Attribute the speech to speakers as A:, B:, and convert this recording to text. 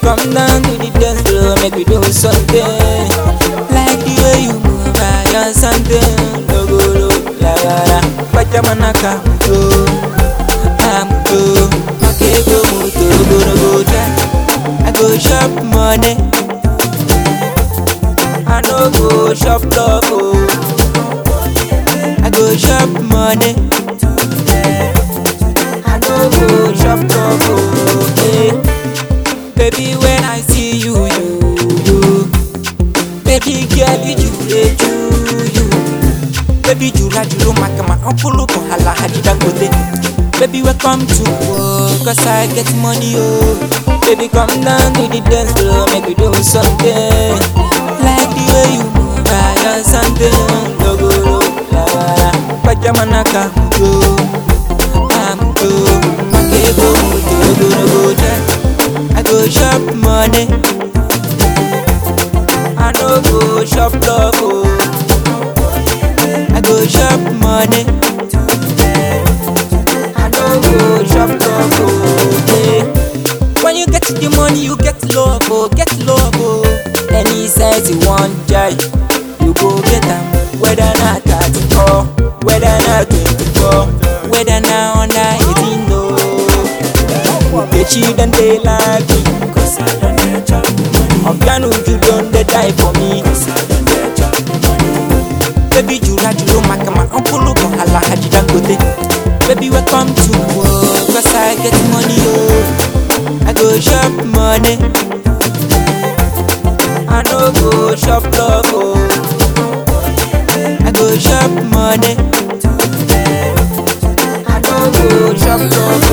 A: come down to the dance floor, make we do something. Like the way you move, I got something. No go no, la la la. Pajamanaka, muto, amuto, makego muto, go no go ja. I go shop money, I no go shop love, oh. I go shop money. I no go shop love, oh. Hey. Baby, when I see you, you, you. Baby girl, you, you, you, you. Baby, jula julu makama ampulu ko hala hadi dangote. Baby, welcome to work, cause I get money, oh. Baby, come down to the dance floor, make we do something. Like the way you move, I got something. No go, no, la la la. Pajamanaka, muto, amuto, makebo muto, go no go ja. I go shop money, I no go shop love, oh. I go shop money. I no go shop love, oh. Hey. When you get the money, you get love, oh, get love, oh. Any size you want, jai, you go get them. Whether not 34, whether not 24, whether not under 18, no. Nkechi don dey like me, cause I don dey chop money. Obiano, you don dey die for me, cause I don dey chop money. Baby, jura juro makama, ampulu ko hala haji dangote. Baby, welcome to work, cause I get money, oh. I go shop money. I no go shop love, oh. I go shop money. I no go shop love,